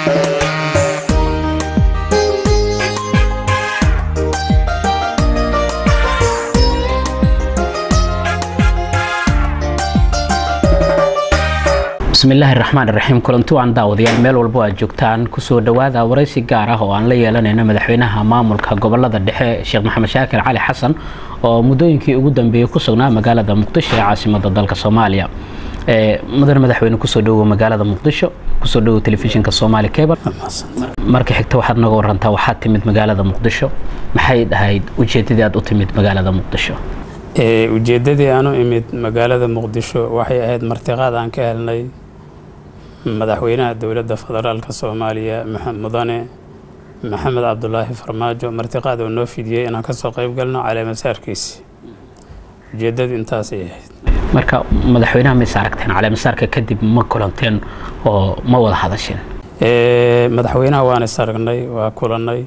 bismillaahi raxmaan iraxiim kulanti waan daawadayaal meel walbo aad joogtaan kusoo dhowaada waraysi gaar ah oo aan la yeelanayna madaxweynaha maamulka gobolada dhexe sheekh maxamed shaakir cali xasan oo muddooyinkii ugu dambeeyey ku sugnaa magaalada muqdisho ee caasimada dalka soomaaliya mudan madaxweyne kusoo dhowow magaalada muqdisho kusoo dhowow telefishinka soomaali cable marka xigta waxaad naga warantaa waxaad timid magaalada muqdisho maxay dhahayd ujeedadii aad u timid magaalada muqdisho ujeeddadii aan u imid magaalada muqdisho waxay ahayd martiqaad aan ka helnay madaxweynaha dowladda federaalka soomaaliya mudane maxamed cabdulaahi farmaajo martiqaad oo noo fidiyey inaan kasoo qayb galno caleemasaarkiisi ujeeddadu intaasay ahayd marka madaxweynaha mayse aragteen caleemasaarka kadib ma kulanteen oo ma wada hadasheen madaxweynaha waan is aragnay waa kulannay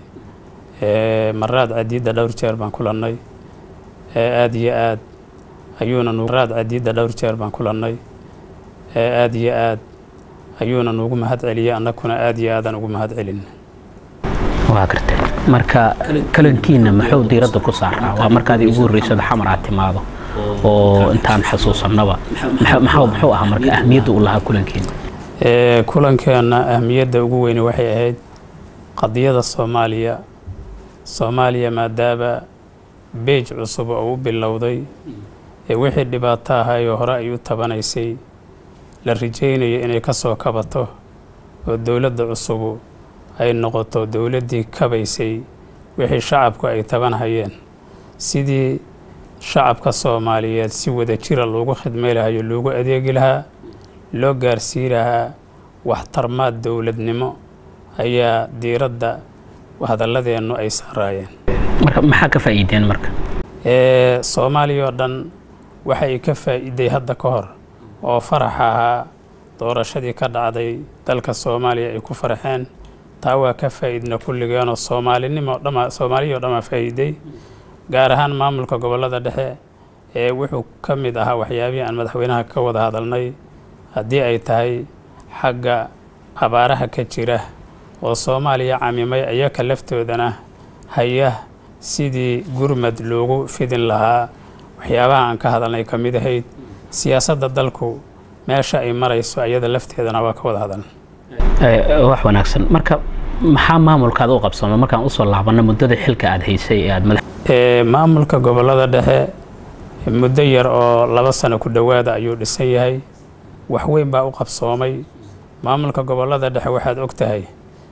maraad cadiidda dhowr jeer baan kulannay aada iyo aad ayuuna maraad cadiidda dhowr jeer baan kulannay aada iyo aad ayuuna nuugu mahad celiyey annaguna aada iyo aadaan ugu mahad celin waa gartay marka kalankiina muxuu diiradda ku saaraa waa markaadii ugu horreysada xamar aad timaado oo intaan xasuusannaba muxuu ahaa marka ahmiyadda u lahaa kulankiina kulankeenna ahmiyadda ugu weyne waxay ahayd qadiyada soomaaliya soomaaliya maadaama beej cusub oo u bilowday ee wixii dhibaato ahayoo hore ay u tabanaysay la rajaynayo inay ka soo kabato oo dowladda cusubu ay noqoto dowladdii kabaysay wixii shacabku ay tabanhayeen sidii shacabka soomaaliyeed si wada jira loogu khidmay lahayo loogu adeegi lahaa loo gaarsii lahaa waxtarmaad dowladnimo ayaa diiradda hadalladeennu ay saaraayeen marka maxaa ka faa'iideen marka soomaaliya oo dhan waxay ka faa'iiday hadda ka hor oo faraxa ahaa doorashadii ka dhacday dalka soomaaliya ay ku farxeen taa waa ka faa'iidna kulligeenoo soomaalinimo dhama soomaaliya oo dhanaa faa'iiday gaar ahaan maamulka gobollada dhexe ee wuxuu ka mid ahaa waxyaabihii aan madaxweynaha ka wada hadalnay haddii ay tahay xagga abaaraha ka jira oo soomaaliya camimay ayaka laftoodana haya sidii gurmad loogu fidin lahaa waxyaabaha aan ka hadalnay ka mid ahayd siyaasadda dalku meesha ay marayso ayada lafteedana waa ka wada hadal wax wanaagsan marka maxaa maamulkaad u qabsama markaan usoo laabanno muddada xilka aad haysay ee aad maamulka gobollada dhexe muddo yar oo laba sano ku dhowaada ayuu dhisan yahay wax weyn baa u qabsoomay maamulka gobollada dhexe waxaad og tahay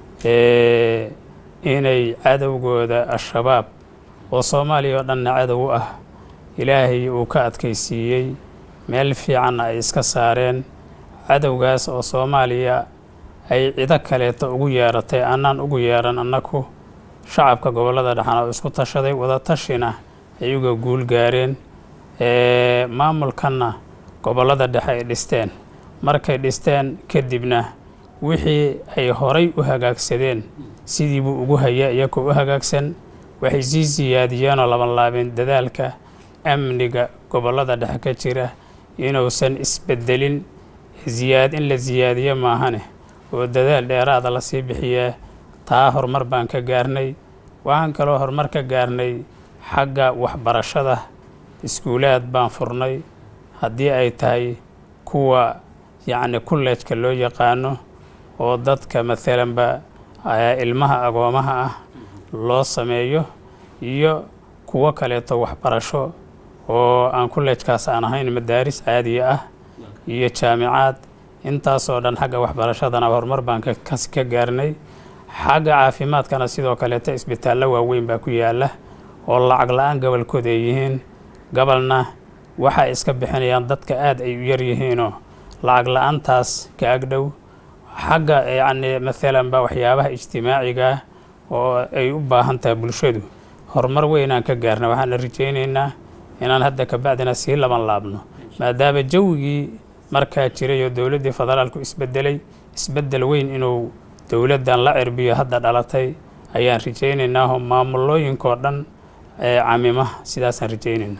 inay cadowgooda al-shabaab oo soomaaliya oo dhanna cadow u ah ilaahay uu ka adkaysiiyey meel fiicanna ay iska saareen cadowgaas oo soomaaliya ay cido kaleeto ugu yeeratay annaan ugu yeeran annaku shacabka gobollada dhexan oo isku tashaday wadatashina ay uga guul gaareen maamulkanna gobollada dhexe ay dhisteen markay dhisteen kadibna wixii ay horay u hagaagsadeen sidii buu ugu haya iyakoo u hagaagsan waxay sii siyaadiyeenoo labanlaabeen dadaalka amniga gobollada dhexe ka jira inuusan isbedelin ziyaad in la siyaadiyo maahane oo dadaal dheeraada lasii bixiyaa taa horumar baan ka gaarnay waxaan kaloo horumar ka gaarnay xagga waxbarashada iskuulaad baan furnay haddii ay tahay kuwa yacni kulleejka loo yaqaano oo dadka maalanba ilmaha agoomaha ah loo sameeyo iyo kuwo kaleeto waxbarasho oo aan kulleejkaas aan ahayn madaaris caadiya ah iyo jaamicaad intaasoo dhan xagga waxbarashadana horumar baan ka gaarnay xagga caafimaadkana sidoo kaleeto isbitaallo waaweyn baa ku yaalla oo lacag la-aan gobolkooda ay yihiin gobolna waxay iska bixinayaan dadka aad ay u yar yihiinoo lacag la-aantaas ka agdhow xagga yacni maalanba waxyaabaha ijtimaaciga ah oo ay u baahan tahay bulshadu horumar weynaan ka gaarna waxaana rajaynaynaa inaan hadda kabacdina sii laban laabno maadaama jawigii markaa jiray oo dowladdii federaalku isbedelay isbedel weyn inuu dowladdan la cirbiyo hadda dhalatay ayaan rajaynaynaaoo maamulooyinkoo dhan camima sidaasaan rajaynaynaa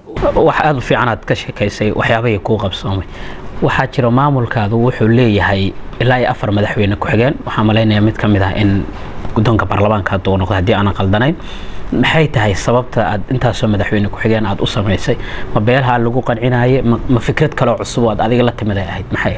wax aada u fiican aad ka sheekaysay waxyaabahii kuu qabsoomay waxaa jira maamulkaadu wuxuu leeyahay ilaa iyo afar madaxweyne ku-xigeen waxaa malaynayaa mid ka mid ah in guddoonka baarlamaanka hadduu noqdo haddii aanan qaldanayn maxay tahay sababta aad intaasoo madaxweyne ku-xigeen aad u samaysay ma beelaha lagu qancinaye ma fikrad kaloo cusub oo aad adiga la timid ay ahayd maxay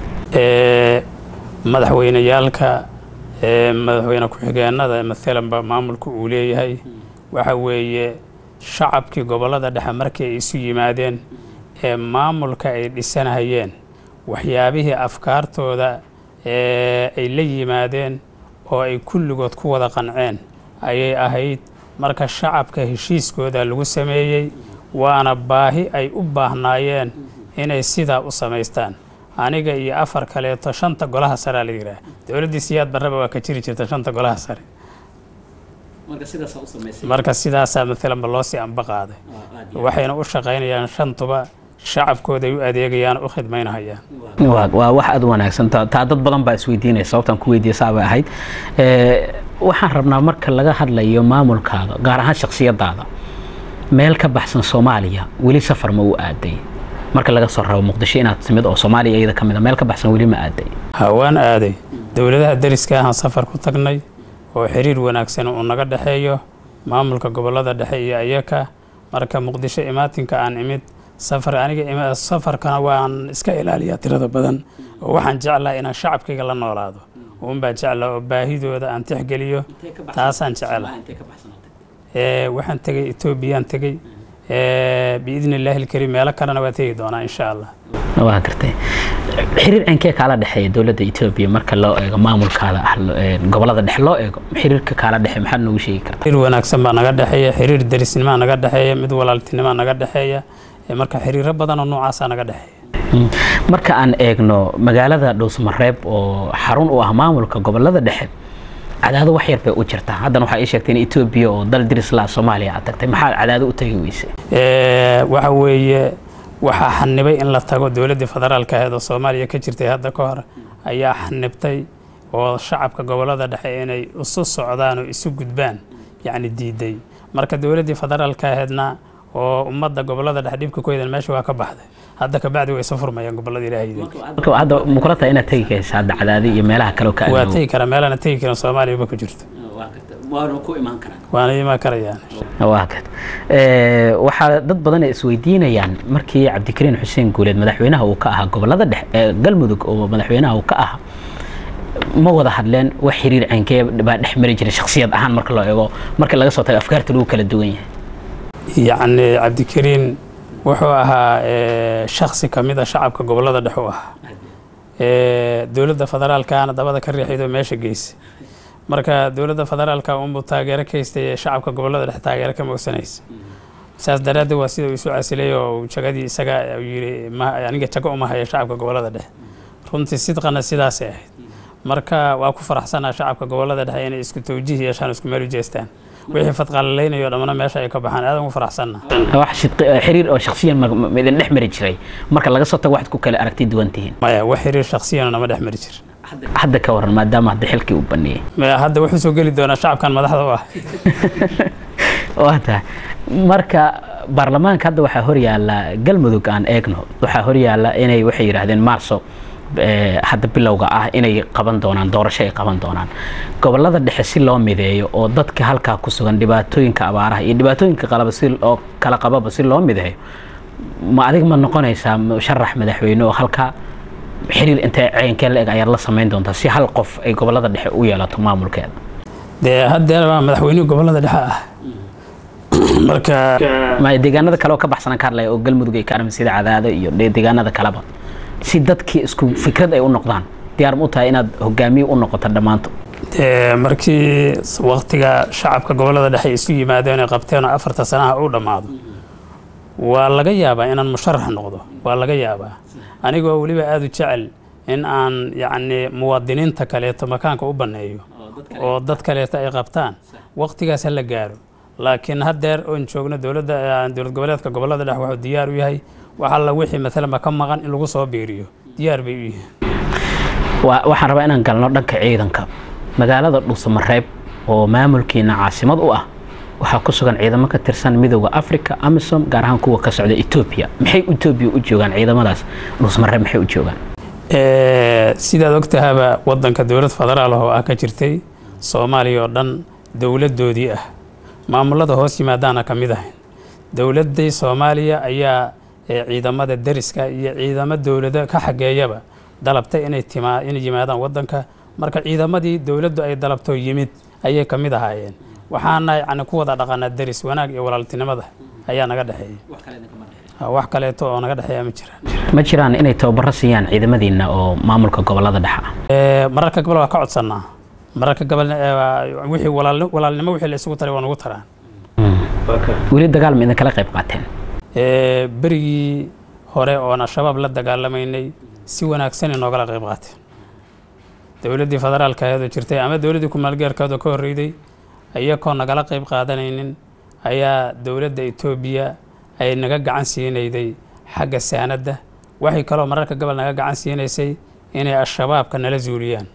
madaxweyneyaalka madaxweyne ku-xigeenada maalanba maamulka uu leeyahay waxa weeye shacabkii gobollada dhexe markii ay isu yimaadeen ee maamulka ay dhisanahayeen waxyaabihii afkaartooda ay la yimaadeen oo ay kulligood ku wada qanceen ayay ahayd marka shacabka heshiiskooda lagu sameeyey waana baahi ay u baahnaayeen inay sidaa u samaystaan aniga iyo afar kaleeto shanta golaha sarea la yidhaah dowladdii siyaad barraba waa ka jiri jirta shanta golaha sare marka sidaasaa maalanba loo sii amba qaaday waxayna u shaqaynayaan shantuba shacabkooda ay u adeegayaan u khidmaynahayaan waa wax aada u wanaagsan taa dad badan baa isweydiinaya sababtaan ku weydiiya saabay ahayd waxaan rabnaa marka laga hadlayo maamulkaada gaar ahaan shaksiyadaada meel ka baxsan soomaaliya weli safar ma u aaday marka laga soo rabo muqdisho inaad timid oo soomaaliya iyada ka mid a meel ka baxsan weli ma aaday hawaan aaday dowladaha dariska ahaan safar ku tagnay oo xiriir wanaagsan uu naga dhexeeyo maamulka gobollada dhexe iyo ayaka marka muqdisho imaatinka aan imid safar aniga safarkana waan iska ilaaliyaa tirada badan oo waxaan jeclaha inaan shacabkayga la noolaado uunbaa jeclaa oo baahidooda aan tixgeliyo taasaan jecelaha waxaan tegey etoobiyaan tegey biidni illaahi ilkariim meelo kalena waa tegi doonaa insha allah waa gartay xiriir cinkee kaala dhexeeya dowladda etoobiya marka loo eego maamulkaada ah gobollada dhexe loo eego xiriirka kaala dhexeeya maxaad noogu sheegi kartaa xiriir wanaagsan baa naga dhexeeya xiriir darisnimaa naga dhexeeya mid walaaltinimaa naga dhexeeya marka xiriiro badanoo noocaasaa naga dhexeeya marka aan eegno magaalada dhowsmareeb oo xarun u ah maamulka gobollada dhexe cadaado wax yar bay u jirtaa haddana waxaa ii sheegtay in etoobiya oo dal dirislaa soomaaliya aad tagtay maxaa cadaado u tagi weysay waxa weeye waxaa xanibay in la tago dowladdii federaalka ahayd oo soomaaliya ka jirtay hadda ka hor ayaa xanibtay oo shacabka gobollada dhexe inay isu socdaan oo isu gudbaan yacni diiday marka dowladdii federaalka ahaydna oo ummadda gobollada dhexe dhibka ku hedan meesha waa ka baxday hadda kabacdi way isu furmayaan gobollada ilaahay hadda mukula tahay inaad tegi karaysa hadda cadaadi iyo meelaha kale oo ka waa tegi karaa meelana tegi karan soomaaliyaba ku jirto waana ku imaan karaan waana imaan karayaan waa kad waxaa dad badan ay isweydiinayaan markii cabdikariin xuseen guuleed madaxweynaha uu ka ahaa gobollada dhexe ee galmudug oo madaxweynaha uu ka ahaa ma wada hadleen wax xiriir ceynkee baa dhex mari jiray shaksiyad ahaan marka loo eego marka laga soo tago afkaarta lagu kala duwan yahay yacni cabdikariin wuxuu ahaa shaksi ka mid a shacabka gobollada dhexe u ahaa dowladda federaalkaana dabada ka riixidoo meesha geysay marka dowladda federaalka unbuu taageero ka haystay ee shacabka gobollada dhexe taageero ka mogsanaysa saas daraaddeed waa sida uu isu casilay oo jagadii isaga yidhi aniga jago uma haya shacabka gobollada dhexe runtii sidqana sidaasay ahayd marka waa ku faraxsanaa shacabka gobollada dhexe inay isku tawjiih yeeshaan isku meel u jeestaan wixii fadqaalaleynayo dhammana meesha ay ka baxaan aadan ugu faraxsanna wax xiriir oo shaksiyan ma idin dhex mari jiray marka laga soo tago waxaad ku kale aragti duwan tihiin maya wax xiriir shaksiyana nama dhex mari jir hadda ka waran maadaama hadda xilkii uu baneeyey hadda wuxuu soo geli doonaa shacabkan madaxda u ah waa tahay marka baarlamaanka hadda waxaa horyaala galmudug aan eegno waxaa horyaala inay waxay yidhaahdeen maarso hadda bilowga ah inay qaban doonaan doorasho ay qaban doonaan gobollada dhexe si loo mideeyo oo dadka halkaa ku sugan dhibaatooyinka abaaraha iyo dhibaatooyinka qalaba si oo kala qababa si loo mideeyo ma adig ma noqonaysaa sharax madaxweyne oo halkaa xiriir intee ceynkee la eg ayaad la samayn doontaa si hal qof ay gobollada dhexe u yeelato maamulkeeda dee haddeer baa madaxweynihii gobollada dhexe ah marka ma deegaanada kale oo ka baxsanan ka hadlaya oo galmudug ay ka armi sida cadaado iyo deegaanada kaleba si dadkii isku fikrad ay u noqdaan diyaar ma u tahay inaad hogaamiye u noqoto dhammaanto markii waktiga shacabka gobollada dhexe isu yimaadeen ay qabteen oo afarta sanaha u dhammaado waa laga yaabaa inaan musharax noqdo waa laga yaabaa anigoo weliba aada u jecel in aan yacni muwaadiniinta kaleeto makaanka u banneeyo oo dad kaleeto ay qabtaan waktigaas ha la gaaro laakiin haddeer oon joogno dowladda dowlad goboleedka gobollada dhexe wuxuu diyaar u yahay wax alla wixii maalanba ka maqan in lagu soo biiriyo diyaar bay u yihiin waxaan rabaa inaan galno dhanka ciidanka magaalada dhuusamareeb oo maamulkiina caasimad u ah waxaa ku sugan ciidamo ka tirsan midooda africa amisom gaar ahaan kuwa ka socda etoobiya maxay etoobiya u joogaan ciidamadaas dhuusmarre maxay u joogaan sidaad ogtahaba wadanka dowlad federaal oo ah ka jirtay soomaaliya oo dhan dowladoodii ah maamulada hoos yimaadaana ka mid ahayn dowladii soomaaliya ayaa ciidamada dariska iyo ciidamo dowlado ka xageeyaba dalabtay inay inay yimaadaan wadanka marka ciidamadii dowladdu ay dalabto yimid ayay ka mid ahaayeen waxaana yani ku wada dhaqanaa daris wanaag iyo walaaltinimada ayaa naga dhexeeya wax kaleeto oo naga dhexeeya ma jiraan ma jiraan inay tababaro siiyaan ciidamadiina oo maamulka gobolada dhexe ah mararka gobol waa ka codsannaa mararka gobol wixii walaalnimo wixii la isugu taray waa nagu taraan weli dagaal ma idinkala qayb qaateen berigii hore oon al-shabaab la dagaalamaynay si wanaagsan inoogala qayb qaateen dowladdii federaalka ayadoo jirtay ama dowladdii kumaalgeerkaadoo ka horreyday iyakoo nagala qayb qaadanaynin ayaa dowladda etoobiya ay naga gacan siinayday xagga saanadda waxay kaloo mararka gobol naga gacan siinaysay inay al-shabaabka nala zuuliyaan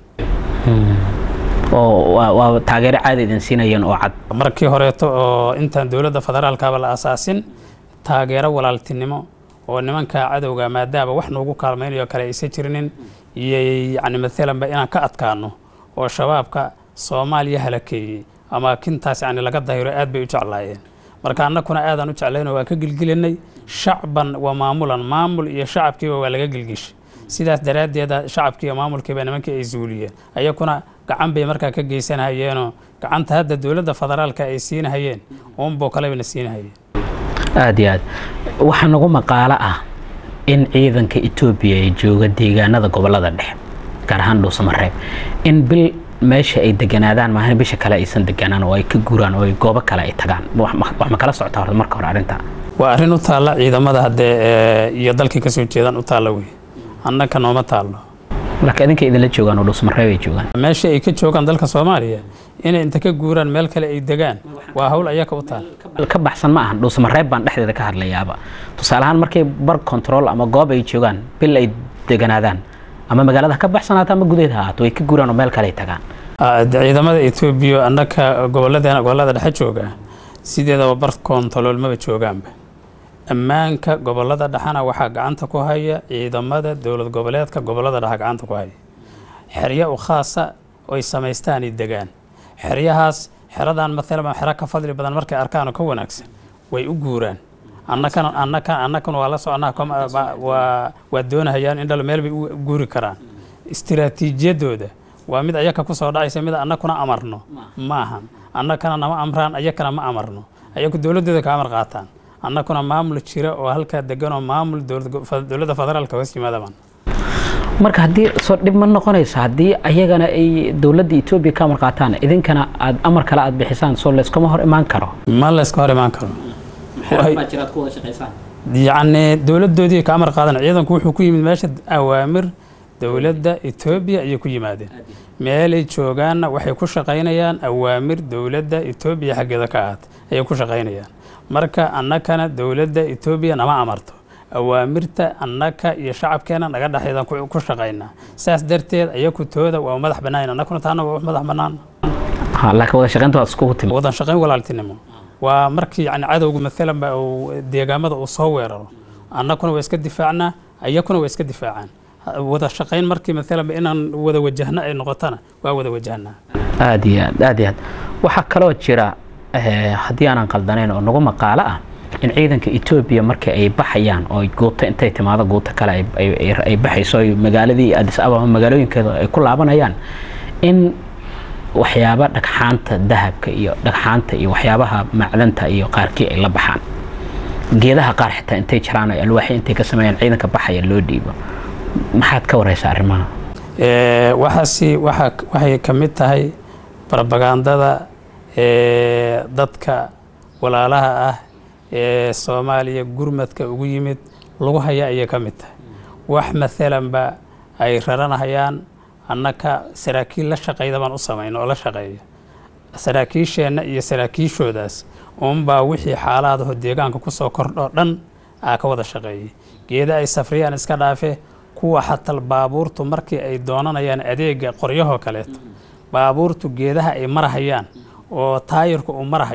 oo waa taageero caadi idin siinayeen oo cad markii horeeto oo intaan dowladda federaalkaba la asaasin taageero walaaltinimo oo nimankaa cadowga maadaama wax noogu kaalmaynayo kale aysan jirinin iyo yacni maalanba inaan ka adkaano oo shabaabka soomaaliya halakeeyey ama kintaas yacni laga dahiro aad bay u jeclaayeen marka annakuna aadaan u jeclaynoo waan ka gilgilinay shacban waa maamulan maamul iyo shacabkiiba waa laga gilgishay sidaas daraaddeeda shacabkii iyo maamulkiiba nimankii ay zuuliyeen ayakuna gacan bay markaa ka geysanahayeenoo gacanta hadda dowladda federaalka ay siinahayeen uunboo kalebana siinahayeen aada iyo aad waxaa nagu maqaalo ah in ciidanka etoobiya ee jooga deegaanada gobolada dhexe gaar ahaan dhuusamareeb in bil meesha ay deganaadaan maahan bisha kale aysan deganaan oo ay ka guuraan oo ay goobo kale ay tagaan wax ma kala socota horta marka hore arrintaa waa arrin u taalla ciidamada haddee iyo dalkii kasoo jeedaan u taalla wey annaka nooma taallo laakiin idinka idinla joogaan oo dhuusamareeb ay joogaan meesha ay ka joogaan dalka soomaaliya inay inta ka guuraan meel kale ay degaan waa hawl ayaka u taal ka baxsan ma ahan dhuusamareeb baan dhexdeeda ka hadlayaaba tusaale ahaan markay bar control ama goob ay joogaan bil ay deganaadaan ama magaalada ka baxsanaato ama gudaheeda ha ahaato way ka guuraan oo meel kale ay tagaan ciidamada etoobiya annaka gobolladeena gobollada dhexe jooga sideedaba bar kontolool maba joogaanba ammaanka gobollada dhexena waxaa gacanta ku haya ciidamada dowlad goboleedka gobollada dhexe gacanta ku haya xeryo u khaasa oy samaystaanay degaan xeryahaas xeradan maalan xero ka fadli badan markay arkaan oo ka wanaagsan way u guuraan annakana annaka annakuna waa la soconaa waa waa doonahayaan in dhalo meel bay u guuri karaan istiraatiijiyadooda waa mid ayaka ku soo dhacaysa mid annakuna amarno ma ahan annakana nama amraan ayakana ma amarno ayaku dowladooda ka amar qaataan annakuna maamul jira oo halkaa degan oo maamul dowladda federaalka hoos yimaadabaan marka haddii soo dhib ma noqonayso haddii ayagana ay dowladda etoobiya ka amar qaataan idinkana aad amar kale aad bixisaan soo layskama hor imaan karo ma layska hor imaan karo yacni dowladoodii ka amar qaadan ciidanku wuxuu ku yimid meesha awaamir dowladda etoobiya ayay ku yimaadeen meelay joogaanna waxay ku shaqaynayaan awaamir dowladda etoobiya xaggeeda ka ahaat ayay ku shaqaynayaan marka annakana dowladda etoobiya nama amarto awaamirta annaka iyo shacabkeena naga dhexeedan ku shaqaynaa saas darteed ayaku tooda waa madax bannaan annakuna taana waa madax bannaan laakiin wada shaqaynta waad iskugu timi wadan shaqayn walaaltinimo waa markii yani cadowga maalan ba uu deegaamada uu soo weeraro annakuna waa iska difaacnaa ayakuna waa iska difaacaan wada shaqayn markii maalan inaan wada wajahna ay noqotana waa wada wajahnaa aad iyo aad aad iyo aad waxaa kaloo jira haddii aanan qaldanayn oo nagu maqaalo ah in ciidanka etoobiya marka ay baxayaan oo guuto intay timaado guuto kale ay baxayso magaaladii adis ababa magaalooyinkeeda ay ku laabanayaan in waxyaaba dhagxaanta dahabka iyo dhagxaanta iyo waxyaabaha macdanta iyo qaarkii ay la baxaan geedaha qaar xitaa intay jiraan ay alwaaxi intay ka sameeyaan ciidanka baxaya loo dhiibo maxaad ka wareysaa arrimaha waxaasi waxay ka mid tahay barabagandada dadka walaalaha ah ee soomaaliya gurmadka ugu yimid lagu haya ayay ka mid tahay wax maalanba ay raranahayaan annaka saraakiil la shaqayda baan u samayna oo la shaqeeya saraakiisheenna iyo saraakiishoodaas uunbaa wixii xaalaadaho deegaanka ku soo kordhoo dhan aa ka wada shaqeeyay geeda ay safriyaan iska dhaafe kuwa xatal baabuurtu markii ay doonanayaan adeega qoryahoo kaleeto baabuurtu geedaha ay marahayaan oo taayirku uu marahayo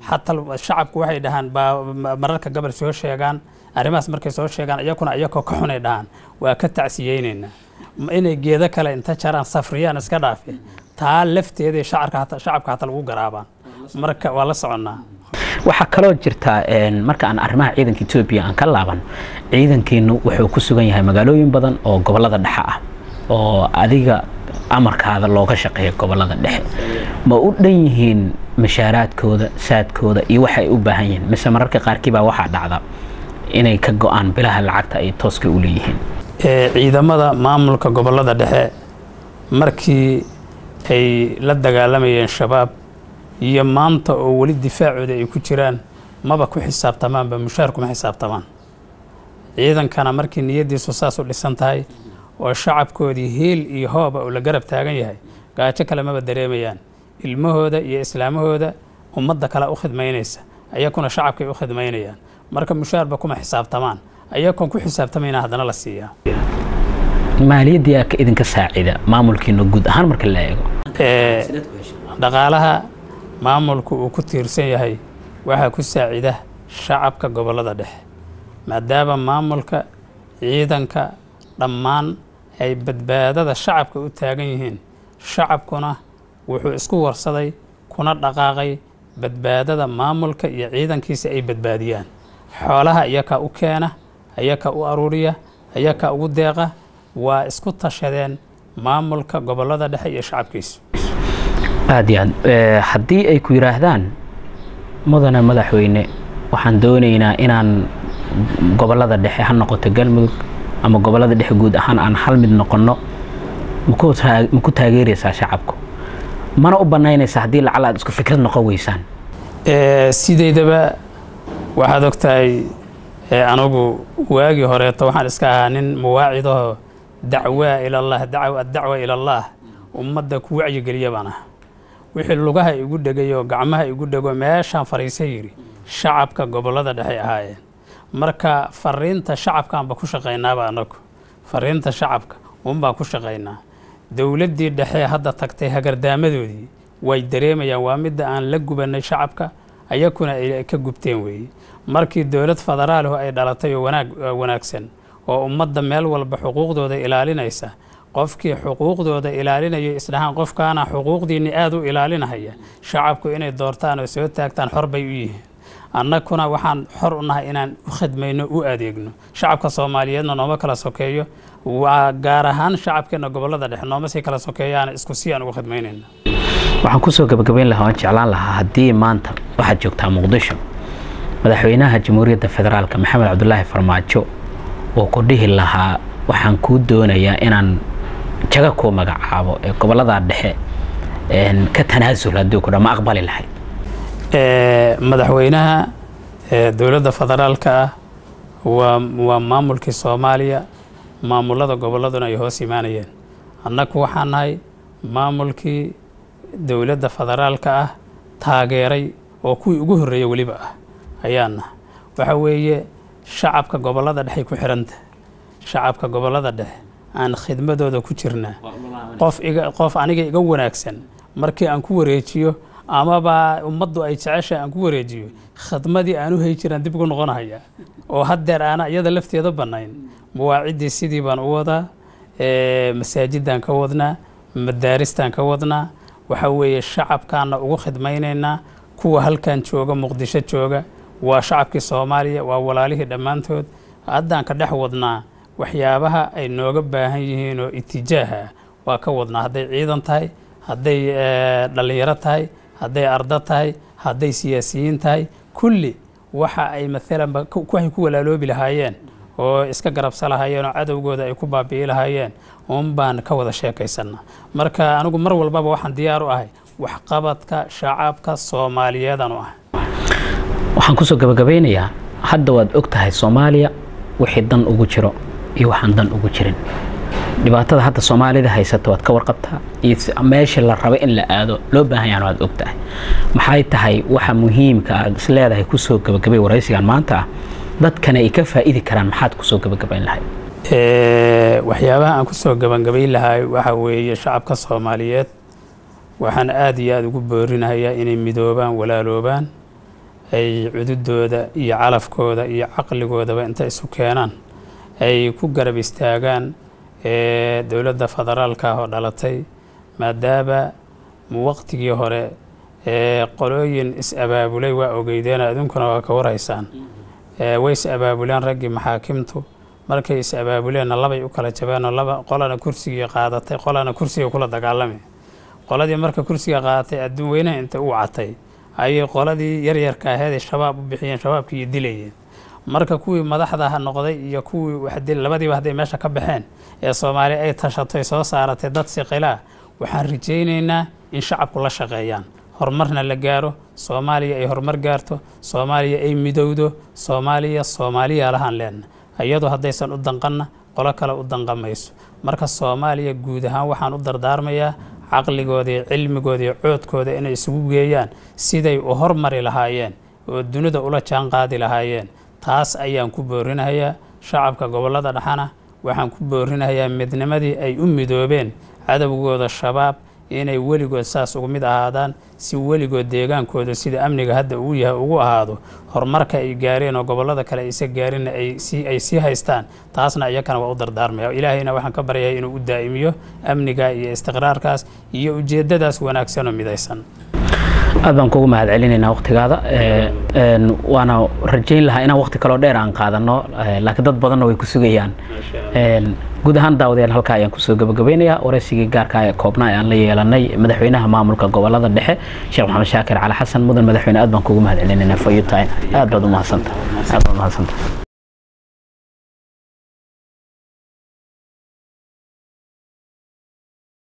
xataa shacabku waxay dhahaan baa mararka gobol soo sheegaan arrimahaas markay soo sheegaan iyakuna iyakoo ka xunay dhahaan waa ka tacsiyeynaynaa inay geedo kale inta jaraan safriyaan iska dhaafe taa lafteeday shacabka shacabka hata lagu garaabaan marka waa la soconnaa waxaa kaloo jirta marka aan arrimaha ciidanka etoobiya aan ka laaban ciidankiinu wuxuu ku sugan yahay magaalooyin badan oo gobolada dhexe ah oo adiga amarkaada looga shaqeeya gobolada dhexe ma u dhan yihiin mashaaraadkooda saadkooda iyo waxa ay u baahan yihiin mise mararka qaarkii baa waxaa dhacda inay ka go-aan bilaha lacagta ay tooska u leeyihiin ciidamada maamulka gobolada dhexe markii ay la dagaalamayeen shabaab iyo maanta oo weli difaacooda ay ku jiraan maba ku xisaabtamaanba mushaar kuma xisaabtamaan ciidankana markii niyaddiisu saas u dhisan tahay oo shacabkoodii heel iyo hooba uu la garab taagan yahay gaajo kale maba dareemayaan ilmahooda iyo islaamahooda ummadda kale u khidmaynaysa ayakuna shacabkay u khidmaynayaan marka mushaarba kuma xisaabtamaan ayakoon ku xisaabtamayna haddana la siiyaa maaliyaddii aa idinka saacida maamulkiina guud ahaan marka la eego dhaqaalaha maamulku uu ku tiirsan yahay waxaa ku saacida shacabka gobollada dhexe maadaama maamulka ciidanka dhammaan ay badbaadada shacabka u taagan yihiin shacabkuna wuxuu isku warsaday kuna dhaqaaqay badbaadada maamulka iyo ciidankiisa ay badbaadiyaan xoolaha iyakaa u keena iyakaa u aruuriya iyakaa ugu deeqa waa isku tashadeen maamulka gobollada dhexe iyo shacabkiisa aad iyo aad haddii ay ku yidhaahdaan mudane madaxweyne waxaan doonaynaa inaan gobollada dhexe ha noqoto galmudug ama gobollada dhexe guud ahaan aan hal mid noqonno maku taageeraysaa shacabku mana u banaynaysa haddii lacal aad isku fikrad noqon weysaan sideydaba waxaad og tahay anugu waagii horeeto waxaan iska ahaa nin mawaacidaho dacwaa ilallah addacwa ilallaah ummadda ku wacyigeliya baan ah wixii lugaha igu dhegay oo gacmaha igu dhego meeshaan fariisa yidhi shacabka gobollada dhexey ahaayeen marka fariinta shacabkaanba ku shaqaynaaba anagu fariinta shacabka unbaan ku shaqaynaa dowladdii dhexe hadda tagtay hagardaamadoodii way dareemayaan waa midda aan la gubannay shacabka ayakuna ay ka gubteen weeye markii dowlad federaalihu ay dhalatay oo wanaag wanaagsan oo ummadda meel walba xuquuqdooda ilaalinaysa qofkii xuquuqdooda ilaalinayo isdhahaan qofkaana xuquuqdiinni aada u ilaalinahaya shacabku inay doortaan oo soo taagtaan xor bay u yihiin annaguna waxaan xor u nahay inaan u khidmayno u adeegno shacabka soomaaliyeedna nooma kala sokeeyo waa gaar ahaan shacabkeenna gobollada dhexe nooma sii kala sokeeyaana isku si aan ugu khidmaynayna waxaan kusoo gabagabayn lahaa waan jeclaan lahaa haddii maanta waxaad joogtaa muqdisho madaxweynaha jamhuuriyadda federaalka maxamed cabdulaahi farmaajo oo ku dhihi lahaa waxaan kuu doonayaa inaan jaga kuu magacaabo ee gobollada dhexe ka tanaasul haddii ku dha ma aqbali lahayd madaxweynaha dowladda federaalka ah waa waa maamulkii soomaaliya maamulada gobolladuna ay hoos imaanayeen annagu waxaan nahay maamulkii dowladda federaalka ah taageeray oo kuwii ugu horreeya weliba ah ayaana waxa weeye shacabka gobollada dhexey ku xidhanta shacabka gobollada dhexe aan khidmadooda ku jirnaa qof iga qof aniga iga wanaagsan markii aan ku wareejiyo amaba ummaddu ay jecesha aan ku wareejiyo khidmadii aan u hay jiraan dib ugu noqonahaya oo haddeer aana iyada lafteeda bannayn mawaaciddii sidii baan u wadaa masaajidaan ka wadnaa madaaristaan ka wadnaa waxa weeye shacabkaana ugu khidmaynaynaa kuwa halkan jooga muqdisho jooga waa shacabkii soomaaliya waa walaalihii dhammaantood haddaan ka dhex wadnaa waxyaabaha ay nooga baahan yihiin oo itijaaha ah waa ka wadnaa hadday ciidan tahay hadday dhallinyaro tahay hadday ardo tahay hadday siyaasiyiin tahay kulli waxa ay maalanba waxay ku walaaloobi lahaayeen oo iska garabsa lahaayeen oo cadowgooda ay ku baabi'i lahaayeen un baan ka wada sheekaysannaa marka anigu mar walbaba waxaan diyaar u ahay waxqabadka shacabka soomaaliyeedaan u ahay waxaan kusoo gabagabeynayaa hadda waad og tahay soomaaliya wixii dan ugu jiro iyo waxaan dan ugu jirin dhibaatada hadda soomaalida haysata waad ka warqabtaa iyo meesha la rabo in la aado loo baahan yahan waad og tahay maxay tahay waxa muhiimka aad is leedahay kusoo gabagabay waraysigan maanta ah dadkana ay ka faa'idi karaan maxaad kusoo gabagabayn lahayd waxyaabaha aan kusoo gabagabayn lahay waxa weeye shacabka soomaaliyeed waxaan aad iyo aada ugu boorinahayaa inay midoobaan walaaloobaan ay cududooda iyo calafkooda iyo caqligoodaba inta isu keenaan ay ku garab istaagaan dowladda federaalka ah oo dhalatay maadaama waqtigii hore qolooyin is-abaabulay waa ogeydeen adunkuna waa ka warhaysaan way is-abaabuleen raggii maxaakimtu markay is-abaabuleenna labay u kala jabeenoo laba qolana kursigii qaadatay qolana kursiga kula dagaalamay qoladii marka kursiga qaadatay adduun weynaha inta u catay ayay qoladii yaryarka aheed ay shabaab u bixiyeen shabaabkii dilayeen marka kuwii madaxdaha noqday iyo kuwii labadiiba hadday meesha ka baxeen ee soomaaliya ay tashatay soo saaratay dad siqilaa waxaan rajaynaynaa in shacabku la shaqeeyaan horumarna la gaaro soomaaliya ay horumar gaarto soomaaliya ay midowdo soomaaliya soomaaliya lahaan leenna iyadu haddaysan u danqanna qolo kale u danqan mayso marka soomaaliya guud ahaan waxaan u dardaarmayaa caqligooda iyo cilmigooda iyo coodkooda inay isugu geeyaan siday u hormari lahaayeen oo dunida ula jaan qaadi lahaayeen taas ayaan ku boorinahayaa shacabka gobollada dhexana waxaan ku boorinahayaa midnimadii ay u midoobeen cadowgooda shabaab inay weligood saas ugu mid ahaadaan si weligood deegaankooda sida amniga hadda uu yahay ugu ahaado horumarka ay gaareen oo gobollada kale aysa gaarinna ay sii haystaan taasna iyakana waa u dardaarmaya ilaahayna waxaan ka baryahay inuu u daa'imiyo amniga iyo istiqraarkaas iyo ujeeddadaas wanaagsan oo midaysan aad baan kugu mahad celinaynaa waqtigaada waana rajayn lahaa inaan waqti kaloo dheer aan qaadano laakiin dad badanna way ku sugayaan guud ahaan daawadayaal halkaa ayaan kusoo gabagabeynayaa waraysigii gaarka ee koobnaa ee aan la yeelanay madaxweynaha maamulka gobolada dhexe sheekh maxamed shaakir cali xasan mudan madaxweyne aad baan kugu mahad celinaynaa for your time aad baad u mahadsanta aad baad u mahadsanta